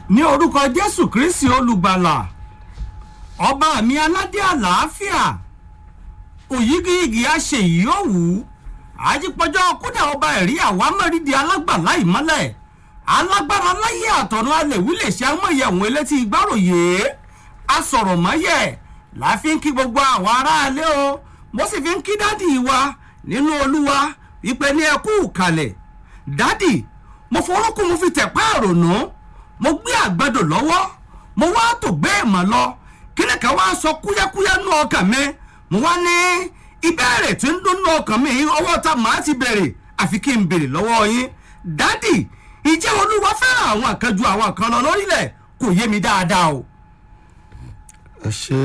ní orúkọ jésù kristi olùgbàlà ọba mi aládé àlàáfíà òyígíyigì aṣèyí òwú àjípọjọ kódà ọba ẹ̀rí àwámẹ́rìndì alágbàlá ìmọ́lẹ̀ alágbára láyé àtọ̀nà alẹ̀wí lè ṣe amóye àwọn elétí gbáròyé asọ̀rọ̀mọ́yẹ̀ láfi ń kí gbogbo àwọn aráalé o mo sì fi ń kí dádì wa nínú olúwa wípé ní ẹkú kalẹ̀ dádì mo fọwọ́kùn mo fi tẹ̀ páàrònú mo gbé àgbàdo lọ́wọ́ mo wá tó gbé ìmọ̀ lọ kíni kan wá sọ kúyẹ́kúyẹ́ nú ọkàn mi mo wá ní ìbéèrè tí ń dún nú ọkàn mi ọwọ́ ta màá ti bèrè àfi kí n bèrè lọ́wọ́ yín dádì ìjẹ́ olúwa fẹ́ràn àwọn kan ju àwọn kan lọ lórílẹ̀ kò yé mi dáadáa o. ẹ ṣe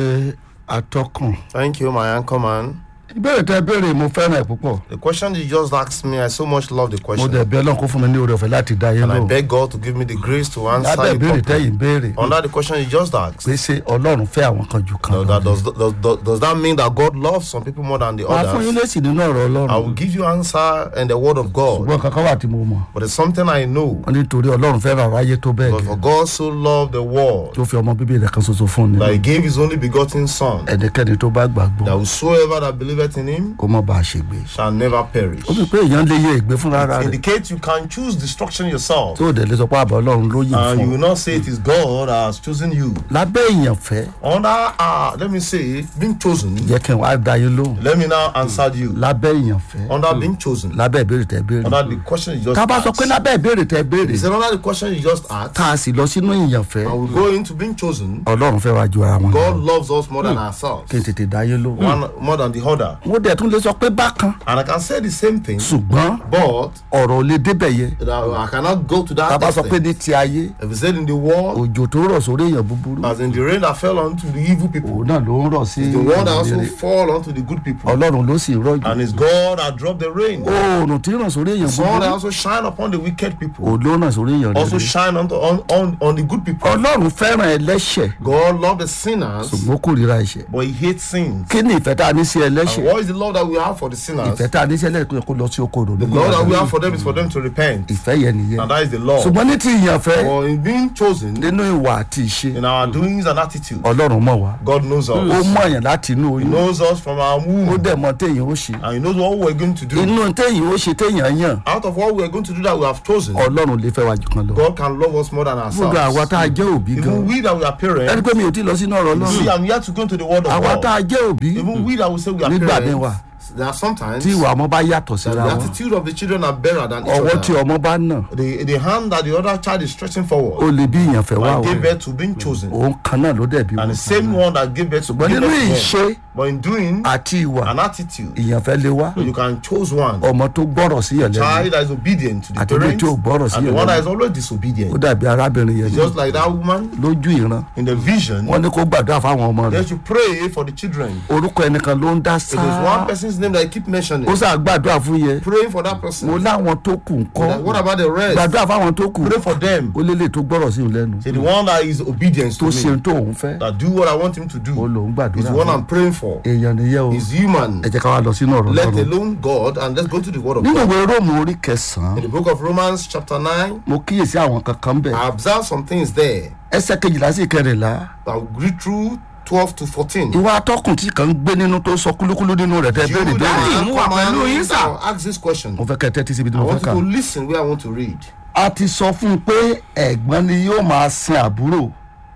atọ́kùn Thank you, my anchor man. ìbéèrè tẹ béèrè mo fẹ́ràn ẹ̀ púpọ̀ The question you just asked me, I so much love the mo question. dẹ̀ bí ọlọ́run kó fún mi ní oore ọ̀fẹ́ láti dá yé And I lóhùn beg God to give me the grace to answer lábẹ́ you ìbéèrè properly. tẹ́yìn béèrè Under the question you just asked, pé ṣé ọlọ́run fẹ́ àwọn kan ju kan no, lọ that ni? does, does, does, does that mean that God loves some people more than the màá fún yín others? lésì nínú ọ̀rọ̀ I will ọlọ́run give you answer in the word of God. ṣùgbọ́n kankan wà tí mo mọ̀ But it's something I know. wọ́n nítorí ọlọ́run fẹ́ràn aráyé tó bẹ́ẹ̀ But gẹ́ for God so loved the world tó fi ọmọ bíbí rẹ̀ kan ṣoṣo fún ni that he gave his only begotten Son, ẹnikẹ́ni tó bá gbàgbọ́ that whosoever that believeth in him kó mọ̀ bá a ṣègbè shall never perish. ó fi pé èèyàn lè yẹ ìgbé fúnra rẹ̀ Indicate you can choose destruction yourself. tó dẹ̀ lè sọ pé àbọ̀ ọlọ́run ló yìn And you fún will not say it is God that has chosen you. lábẹ́ èèyàn fẹ́ Under, uh, let me say, being chosen, jẹ́ kí n wá dá yín lóhùn let me now answer you. lábẹ́ èèyàn fẹ́ Under being chosen, lábẹ́ ìbéèrè tẹ́ béèrè under the question you just tá a bá sọ pé asked. lábẹ́ ìbéèrè tẹ́ béèrè Is it under the question you just asked? tá a sì lọ sínú èèyàn fẹ́ I will go into being chosen. ọlọ́run fẹ́ wá ju ara wọn God lọ loves us more than ourselves. kí n tètè dá yín lóhùn One more than the other. mo dẹ̀ tún lè sọ pé bákan And I can say the same thing, ṣùgbọ́n but ọ̀rọ̀ ò lè débẹ̀ yẹ that I cannot go to tá a that bá sọ pé extent. ní ti ayé If it's said in the world, òjò tó rọ̀ sórí èèyàn búburú as in the rain that fell onto the evil people, òun náà ló ń rọ̀ sí the one that also ìrere fall onto the good people. ọlọ́run ló sì rọ̀jò And it's God that dropped the rain. oòrùn tí ràn sórí èèyàn sun that búburú also shine upon the wicked people. òun ló ràn sórí èèyàn Also rere shine on, on, on, on the good people. ọlọ́run fẹ́ràn ẹlẹ́ṣẹ̀ God loves the sinners, ṣùgbọ́n ó kórìíra ẹ̀ṣẹ̀ but He hates sins. kí ni ìfẹ́ tá a ní sí And ẹlẹ́ṣẹ̀ what is the love that we have for the sinners? ìfẹ́ tá a ní sí ẹlẹ́ṣẹ̀ kó lọ sí oko òdòdó The love that we have for them is for them to repent. ìfẹ́ yẹn nìyẹn And that is the law. ṣùgbọ́n ní ti ìyànfẹ́ For in being chosen, nínú ìwà àti ìṣe in our doings and attitude, ọlọ́run mọ̀ wá God knows ó us. mọ̀ yàn láti inú He oyún knows us from our ó womb. dẹ̀ mọ̀ téèyàn ó ṣe And He knows what we're going to do. inú téèyàn ó ṣe téèyàn yàn Out of what we're going to do that we have chosen, ọlọ́run lè fẹ́ wá jù kan lọ God can love us more than gbogbo àwa tá a ourselves. jẹ́ òbí gan Even we that we are ẹni parents, pé mi ò tí ì lọ sínú ọ̀rọ̀ see, ọlọ́run I'm yet to go into the word of àwa tá God. a jẹ́ òbí Even we that we say we are Nígbà míì wà. parents, there are sometimes tí ìwà ọmọ bá yàtọ̀ that síra the wọn attitude of the children are better than each ọwọ́ tí other. ọmọ bá nà The, the hand that the other child is stretching ó forward lè bí ìyànfẹ́ wá and o gave birth to being chosen. òun kan náà ló dẹ̀ bí And wọn the same one that gave birth to ṣùgbọ́n gave nínú birth to ìṣe them. But in doing àti ìwà an attitude, ìyànfẹ́ lè wá you can choose one. ọmọ tó gbọ́rọ̀ sí yàn lẹ́nu Child that is obedient to the Àti ilé parents tí ò gbọ́rọ̀ sí and the yẹn one that lẹ́nu. is always ó disobedient. dàbí arábìnrin yẹn It's ní just like that woman lójú ìran in the vision. wọ́n ní kó gbàdúrà fáwọn ọmọ rẹ̀ They should pray for the children. orúkọ ẹnìkan ló ń dá It is sáá one person's name that I keep mentioning. ó sà gbàdúrà fún yẹn Praying for that mo person. láwọn tó kù ń kọ́ What about the rest? gbàdúrà fáwọn tó kù Pray for them. ó lélẹ̀ tó gbọ́rọ̀ sí òun lẹ́nu Say the one that is obedient tó to ṣe me, tó òun fẹ́ that do what I want him to ó do, lòún is gbàdúrà the one fún I'm praying for. èèyàn nìyẹn o Is human. ẹ jẹ́ ká wá lọ sínú ọ̀rọ̀ Let lọ́rùn alone God, and let's go to the word of nínú God. ìwé róòmù orí kẹsàn-án In the book of Romans, chapter 9, mo kíyèsí àwọn kankan bẹ̀ I observed some things there. ẹsẹ̀ kejìlá sí kẹrìnlá I'll read through 12 to 14. ìwà atọ́kùn tí kàn ń gbé nínú tó sọ kúlúkúlú nínú rẹ̀ tẹ́ You béèrè béèrè that mú wa come pẹ̀lú and yín, sir. now ask this question. mo fẹ́ kẹ́ ẹ tẹ́tí síbi tí I mo fẹ́ want kà you to listen where I want to read. a ti sọ fún un pé ẹ̀gbọ́n ni yóò máa sin àbúrò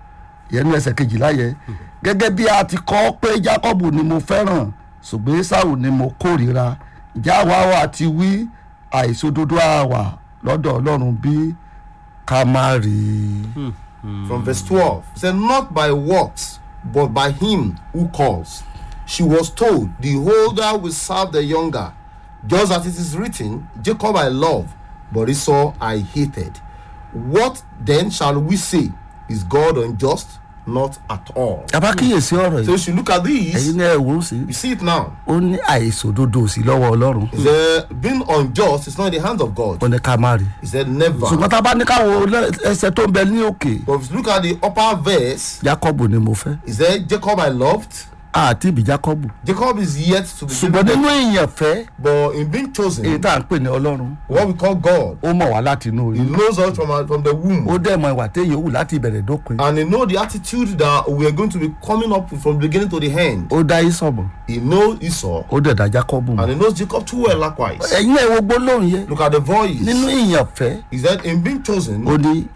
yẹnu ẹsẹ̀ kejìlá yẹ gẹ́gẹ́ bí a ti kọ́ pé Jákọ́bù ni mo fẹ́ràn ṣùgbọ́n Ésáù ni mo kórìíra ìjà wa wa ti wí àìṣòdodo àwà lọ́dọ̀ Ọlọ́run bí ká má rí i. From verse 12. It said, Not by works, but by him who calls. She was told, The older will serve the younger. Just as it is written, Jacob I love, but Esau I hated. What then shall we say? Is God unjust? Not at all. àbá kíyèsí ọ̀rọ̀ So yìí you should look at ẹ̀yin these. náà ẹ̀ wò ó sí You see it now. ó ní àìṣòdodo sí lọ́wọ́ Ọlọ́run Is there being unjust is not in the hands of God. ó ní ká má rí i. He said never. ṣùgbọ́n tá a bá ní káwọn ẹsẹ̀ tó ń bẹ ní òkè But if you look at the upper verse, Jákọ́bù ni mo fẹ́ is there Jacob I loved, àti ìbí jákọ́bù Jacob is yet to be ṣùgbọ́n given, nínú ìyànfẹ́ but in being èyí chosen, tá à ń pè ní ọlọ́run what we call God, ó mọ̀ wá láti inú He oyún knows us from our, from the womb. ó dẹ̀ mọ ìwà téèyàn wù láti ìbẹ̀rẹ̀ dópin and he know the attitude that we are going to be coming up with from the beginning to the end. ó dá ìsọ̀bọ̀ He knows Esau ó dẹ̀ dá jákọ́bù mọ̀ and he knows Jacob too well likewise. ẹ̀yin ẹ̀ wo gbólóhùn yẹn Look at the voice. nínú ìyànfẹ́ He said, in being chosen, ó ní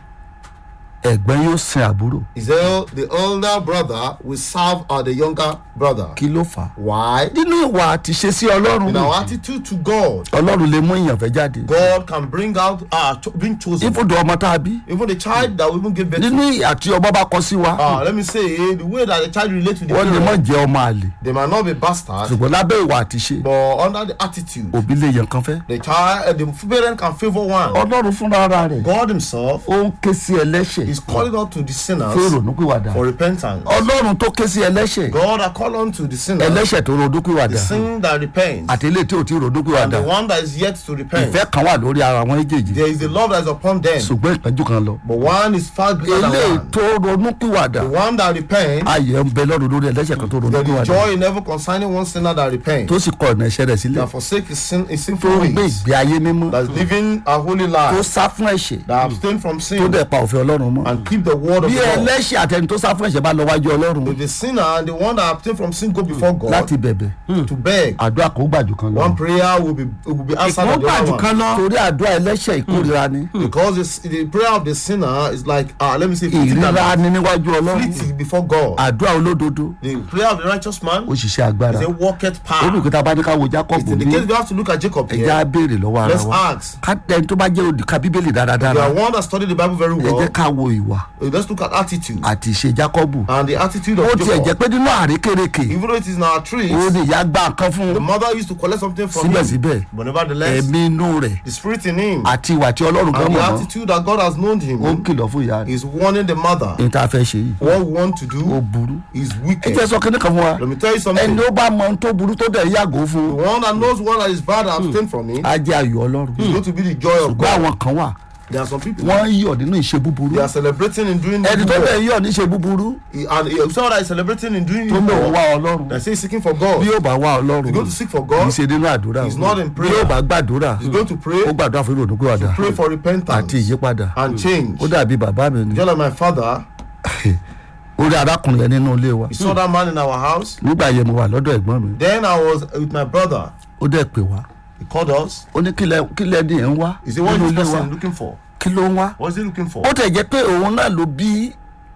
ẹ̀gbọ́n yóò sin àbúrò he said, the elder brother will serve uh, the younger brother. kí ló fà á Why? nínú ìwà àti ṣe sí ọlọ́run In our attitude to God, ọlọ́run lè mú ìyànfẹ́ jáde God can bring out uh, cho- being chosen. ìfòdò ọmọ tá a bí Even the child that we even give birth nínú to. ìyà tí ọmọ bá kọ sí wa Uh, let me say, the way that the child relates to the wọ́n lè mọ̀ parent, jẹ́ ọmọ àlè they might not be bastards, ṣùgbọ́n lábẹ́ ìwà àti ṣe but under the attitude, òbí lè yàn kan fẹ́ the child, uh, the parent can favor one. ọlọ́run fúnra ara rẹ̀ God Himself ó ń ké sí ẹlẹ́ṣẹ̀ is calling out to the fún sinners ìrònúpìwàdà for repentance. ọlọ́run tó ké sí ẹlẹ́ṣẹ̀ God are call on to the sinner, ẹlẹ́ṣẹ̀ tó ronúpìwàdà the sin that repents, àti ilé tí ò tí and ronúpìwàdà the one that is yet to repent. ìfẹ́ kan wà lórí ara wọn méjèèjì There is the love that is upon them, ṣùgbọ́n ìpẹ́jù kan lọ but one is far greater than eléyìí one. tó ronúpìwàdà The one that repents, ayẹ̀ ń bẹ lọ́run lórí ẹlẹ́ṣẹ̀ kan tó there is ronúpìwàdà joy in ever concerning one sinner that repents, tó sì kọ ọ̀nà ẹ̀ṣẹ̀ rẹ̀ sílẹ̀ that forsake his, sin, his tó sinful ń gbé ways, ìgbé ayé mímọ́ that is living a holy tó life, sá fún ẹ̀ṣẹ̀ that abstain from tó sin, dẹ̀ pa òfin ọlọ́run mọ́ and keep the word of bí God. ẹlẹ́ṣẹ̀ àtẹni tó sá fún ẹ̀ṣẹ̀ bá lọ wájú ọlọ́run If the sinner and the one that abstain from sin go before God láti bẹ̀bẹ̀ to beg, àdúrà kò gbàjù kan lọ one prayer will be will be answered ìkó by the gbàjù other one. kan lọ torí àdúrà ẹlẹ́ṣẹ̀ ìkórira ni Because it's, the prayer of the sinner is like, uh, let me say, fleeting ìríra and ni níwájú ọlọ́run fleeting before God. àdúrà olódodo The prayer of the righteous man ó ṣiṣẹ́ agbára is a walketh ó ní power. òkúta bá ní ká wo jacob In the bí case we have to look at Jacob ẹja here, béèrè lọ́wọ́ ara let's wa ask. ká ẹni tó bá jẹ́ olùka bíbélì We dáradára are one that studied the Bible very ẹ well. jẹ́ ká wo ìwà Uh, Let's look at attitude àti ìṣe jacob and the attitude ó of tiẹ̀ jẹ́ Jacob. pé nínú àrékérekè Even though it is in our trees, ó ní ìyá gbà nǹkan fún the mother used to collect something from him. síbẹ̀síbẹ̀ But nevertheless, ẹ̀mí inú rẹ̀ the spirit in him àti ìwà tí ọlọ́run gan and the mọ̀ mọ́ attitude that God has known ó ń him kìlọ̀ fún ìyá rẹ̀ is warning the mother. ní tá a fẹ́ ṣe yìí What we want to ó do burú is ẹ wicked. jẹ́ sọ kíní kan fún wa Let me tell you ẹni something. ó bá mọ ohun tó burú tó dẹ̀ yàgò fún The one that knows what that is bad and abstain from it á jẹ́ ayọ̀ ọlọ́run is going to be the joy of ṣùgbọ́n God. àwọn kan wà There are some people wọ́n ń yọ̀ nínú ìṣe búburú they are celebrating in doing ẹni tó evil. bẹ̀ ń yọ̀ níṣe búburú He- and he- someone that is celebrating in doing tó lòun evil. wá ọlọ́run They say he's seeking for God. bí yóò bá wá ọlọ́run He's going to seek for kì í God. ṣe nínú àdúrà He's not in bí prayer. yóò bá gbàdúrà He's going to pray. ó gbàdúrà fún ìrònú pìwàdà Pray for àti repentance ìyípadà and change. ó dàbí bàbá mi ni Just like my father, ó rí arákùnrin yẹn nínú ilé wa he saw that man in our house. nígbà yẹn mo wà lọ́dọ̀ ẹ̀gbọ́n mi Then I was with my brother. ó dẹ̀ pè wá He called us. ó ní kílẹ̀ kílẹ̀ ní ẹ̀ ń wá He said, What nínú is ilé this wa person looking for? kí ló ń wá What is he looking for? ó tẹ̀ jẹ́ pé òun náà ló bí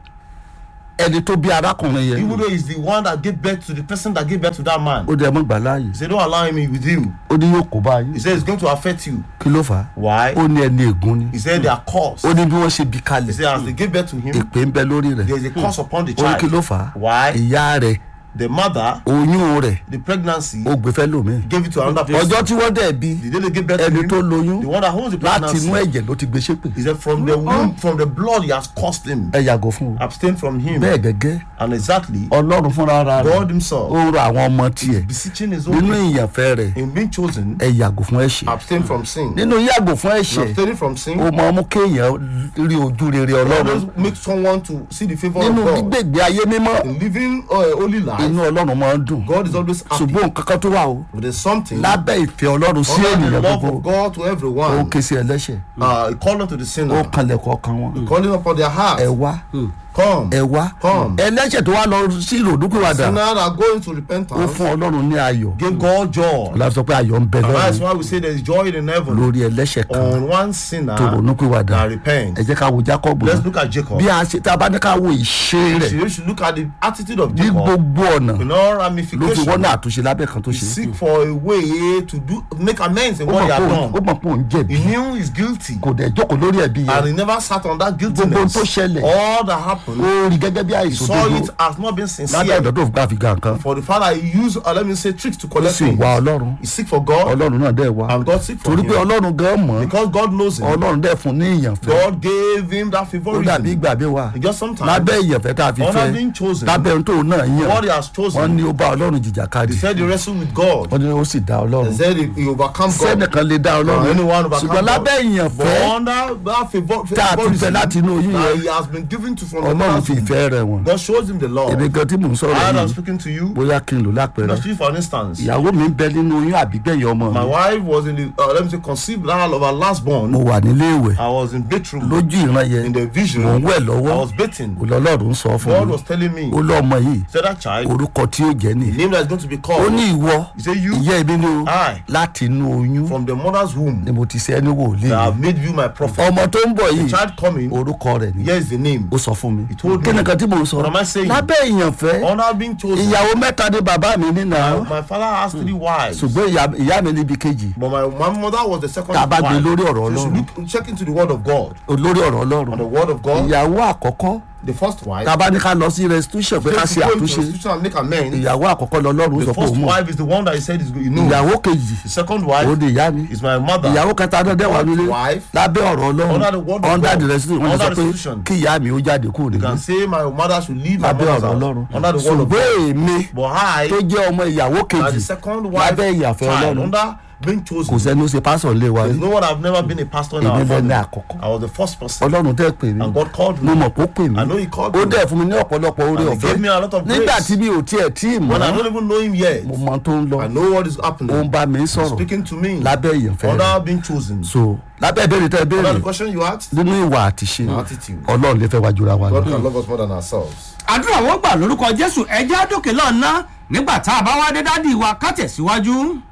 ẹni tó bí arákùnrin yẹn Even though he's the one that gave birth to the person that gave birth to that man. ó dẹ̀ mọ́ gbà láàyè He said, Don't allow him with you. ó ní yóò kó báyìí He said, It's going to affect you. kí ló fà á Why? ó ní ẹni ègún ni He said, They are cursed. ó ní bí wọ́n ṣe bí He kalẹ̀ said, As they gave birth to him, èpè ń bẹ lórí rẹ̀ there is a curse upon the ó ní kí ló child. fà á Why? ìyá rẹ̀ The mother, oyún rẹ̀ the pregnancy, ó gbé fẹ́ lómi gave it to another person. ọjọ́ tí wọ́n dẹ̀ bí The day they gave birth to ẹni him, tó lóyún the one that holds the láti inú pregnancy, ẹ̀jẹ̀ ló ti gbé ṣépè he said, From the womb, from the blood, he has cursed him. ẹ yàgò fún o Abstain from him. bẹ́ẹ̀ gẹ́gẹ́ And exactly, ọlọ́run fúnra ara rẹ̀ God himself ó ń rọ àwọn ọmọ tiẹ̀ beseeching his nínú own ìyànfẹ́ rẹ̀ in being chosen, ẹ yàgò fún ẹ̀ṣẹ̀ abstain from sin. nínú yàgò fún And ẹ̀ṣẹ̀ abstaining from sin ó mọ ọmú kéèyàn rí ojú rere ọlọ́run always makes someone to see the favor nínú of God. gbígbègbè ayé mímọ́ In living uh, a holy life, inú ọlọ́run máa ń dùn God is always happy. ṣùgbọ́n nǹkan kan tó wà o But there's something lábẹ́ ìfẹ́ ọlọ́run sí under the ènìyàn love gbogbo of God to ó everyone, ké sí ẹlẹ́ṣẹ̀ uh, calling to the ó sinner, kanlẹ̀kọ̀ ọkàn wọn calling upon their ẹ heart, wá come. ẹ wá Come. ẹlẹ́ṣẹ̀ tó wá lọ sí ìròdúkúwàdà Sinner that go into ó repentance, fún ọlọ́run ní ayọ̀ give God joy. láti sọ pé ayọ̀ ń bẹ And that's lọ́run why we say there's joy in heaven lórí ẹlẹ́ṣẹ̀ kan on one sinner tó ronúkúwàdà that repents. ẹ jẹ́ ká wo Jákọ́bù Let's náà. look at Jacob. bí a ṣe tá a bá ní ká wo ìṣe rẹ̀ You should look at the attitude of ní Jacob gbogbo ọ̀nà in all ló fi ramifications. wọ́n náà àtúnṣe lábẹ́ kan tó He ṣe seek for a way to do make amends in ó what mọ̀ he pé had òun- ó done. mọ̀ pé òun jẹ̀bi He knew he's guilty kò dẹ̀ jókòó lórí ẹ̀bi and yẹn he never sat on that gbogbo ohun guiltiness. tó ṣẹlẹ̀ All that happened, ó rí gẹ́gẹ́ bí he àìsàn saw òdodo it as not being lábẹ́ sincere. ọ̀dọ́ tó fi gbà fi ga nǹkan For the father, he used, uh, let me say, tricks to ó collect sì things. wá ọlọ́run He seek for God ọlọ́run náà dẹ̀ wá and God seek for torí pé him. ọlọ́run gan mọ̀ Because God knows him, ọlọ́run dẹ̀ fún ní ìyànfẹ́ God gave him that ó dàbí favoritism. ìgbà bí wa Just sometimes, lábẹ́ ìyànfẹ́ tá a fi under fẹ́ being chosen, lábẹ́ ohun tó náà yàn what he has wọ́n chosen, ní ó bá ọlọ́run jìjàkadì he said he wrestled with God. wọ́n ní ó sì dá He ọlọ́run said he, he overcome God. sẹ́nìkan lè dá Uh, ọlọ́run anyone overcome ṣùgbọ́n God. lábẹ́ ìyànfẹ́ But under that favor, Tá a tún fẹ́ láti inú oyún that yẹn. he has been given to from the ọlọ́run mother's fi womb. ìfẹ́ rẹ̀ wọ̀n God shows him the love. èmi gan tí mò ń sọ̀rọ̀ I am yìí speaking to you. bóyá kí n lò lápẹẹrẹ Let's use for instance. ìyàwó mi ń bẹ nínú oyún àbígbẹ̀yìn ọmọ My mi wife was in the uh, let me say conceived now of her last born. mo wà nílé ìwẹ̀ I was in bedroom lójú ìran yẹn in the vision. mò ń wẹ̀ I lọ́wọ́ was bathing. olọ́lọ́run sọ fún God mi was telling me, ó lọ́mọ yìí say that child, orúkọ tí ó jẹ́ the nìyí name that is going to be ó called ní ìwọ He said, "You?" ìyá ẹbí ni o I. láti inú oyún from the mother's womb. ni mo ti ṣe ẹni wòlíì that I have made you my prophet. ọmọ tó ń bọ̀ The yìí child coming, orúkọ rẹ̀ ni here is the name. ó sọ fún mi He told kí me. ni kan tí mò ń sọ What am I saying? lábẹ́ ìyànfẹ́ Honor being chosen. ìyàwó mẹ́ta ni bàbá mi nínà My father has three wives. ṣùgbọ́n ìyá- ìyá mi níbi kejì But my, my mother was the second Tá a bá gbé wife. lórí ọ̀rọ̀ So you should Ọlọ́run. look, check into the word of God. olórí ọ̀rọ̀ On the ọlọ́run word of God, ìyàwó àkọ́kọ́ the first wife. tá a bá ní ká lọ sí restitution pé ká Take ṣe to go into àtúnṣe restitution and make amends. ìyàwó àkọ́kọ́ lọ́lọ́run The sọ pé first òun mọ̀ wife is the one that he said is good. You know. ìyàwó kejì The second ó wife di ìyá mi is my mother. ìyàwó kẹta náà dẹ́wà nílé wife. lábẹ́ ọ̀rọ̀ Under the ọlọ́run word of under God. the restitution wọ́n ti Under sọ the pé restitution. kí ìyá mi ó jáde kúrò You nílé can say my mother should leave my lábẹ́ mother's ọ̀rọ̀ house. ọlọ́run Under the word of ṣùgbọ́n God. èmi But I, tó jẹ́ ọmọ ìyàwó as kejì the second wife, lábẹ́ ìyàfẹ́ child, ọlọ́run under being kò chosen. sẹ́ni ó ṣe pásọ̀ lé wa There's rí no one I've never been a pastor in Èmi our lẹni family. àkọ́kọ́. I was the first person. ọlọ́run tẹ́ pè mí And God called mo me. mọ̀ pé ó pè mí I know he called ó me. dẹ̀ fún mi ní ọ̀pọ̀lọpọ̀ oore And he ọ̀fẹ́ gave me a lot of nígbà grace. tí mi ò tiẹ̀ tí ì mọ̀ When I don't even know him yet, mo mọ tó ń lọ I know what is ó ń happening. bá mi sọ̀rọ̀ Speaking to me. lábẹ́ ìyànfẹ́ rẹ̀ Under being chosen. so lábẹ́ ìbéèrè tẹ́ ẹ Under béèrè the question you asked, nínú ìwà àtiṣe attitude. ọlọ́run lè fẹ́ wá jura wa God lọ. can love us more than ourselves. àdúrà wọ́n gbà lórúkọ jésù ẹjẹ́ àdókè lọ́nà nígbà tá a bá wá dé dádì wa ká tẹ̀síwájú.